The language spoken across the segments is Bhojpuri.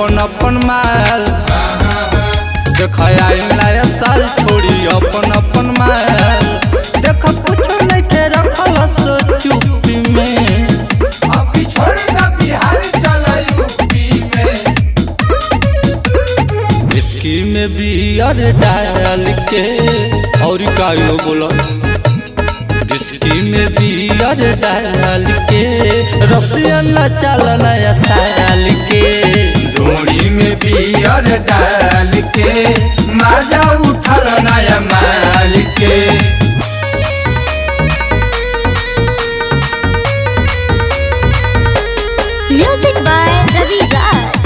अपन अपन माल देख आइल नया साल छोड़ी अपन अपन माल देख कुछो नहीं के रखल सो चुप्पी में अभी छोड़ द बिहार चल यूपी में इसकी में बियर डाल के और का लो बोलो इसकी में बियर डाल के रसिया न चल नया साल के डोरी में बियर डाल के मजा उठल नया माल के Music by Ravi Raj.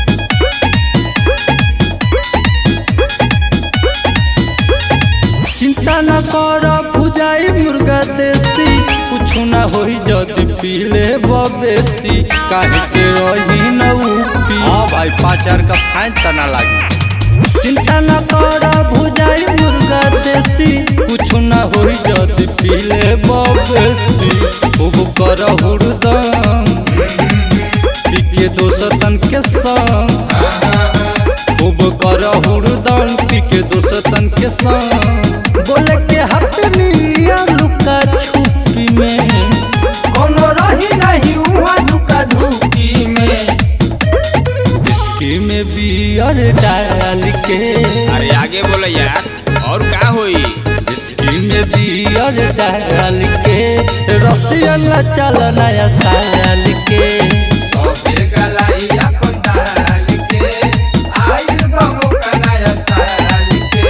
चिंता न कर भुजाई मुर्गा देसी कुछ न होई जदि पीले बबेसी काहे के रही न उपी हां भाई पाँच हजार का फाइन तना लागी चिंता न कर भुजाई मुर्गा देसी कुछ न होई जदि पीले बबेसी खूब कर हुड़दम पीके दोस्तन के संग खूब कर हुड़दम पीके दोस्तन के संग बोले के हटनी लुका छुपी में कोनो रही नहीं हुआ दुका धूकी में इसकी में बियर डाल के अरे आगे बोलो यार और का होई इसकी में बियर डाल के रसिया न चल नया साल के सबे गलाई अपन डाल के आइल बमो का नया साल के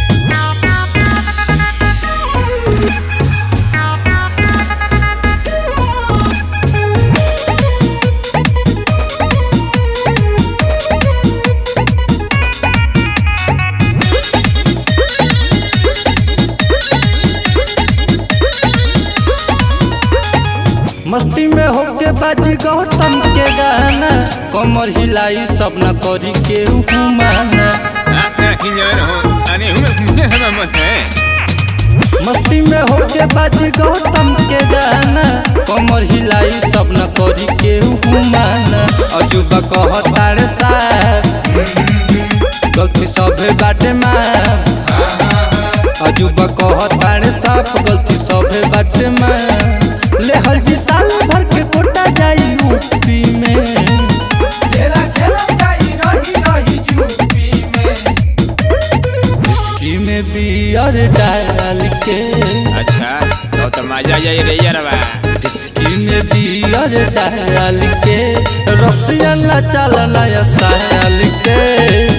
मस्ती में होके बाजी गौतम के गाना कमर हिलाई सब न करी के माना अरे हूँ मत है मस्ती में होके बाजी गौतम के गाना कमर हिलाई सब न करी के माना अजूबा कहतारे साथ गलती सभे बाटे मार अजूबा कहतारे साफ गलती सभे बाटे मार ले हर जी साल भर के कोटा जाई यूपी में खेला खेला जाई रही रही यूपी में इसकी में बियर डाल के अच्छा तो तो मजा जाए रे यारवा इसकी में बियर डाल के रसिया न चल नया साल के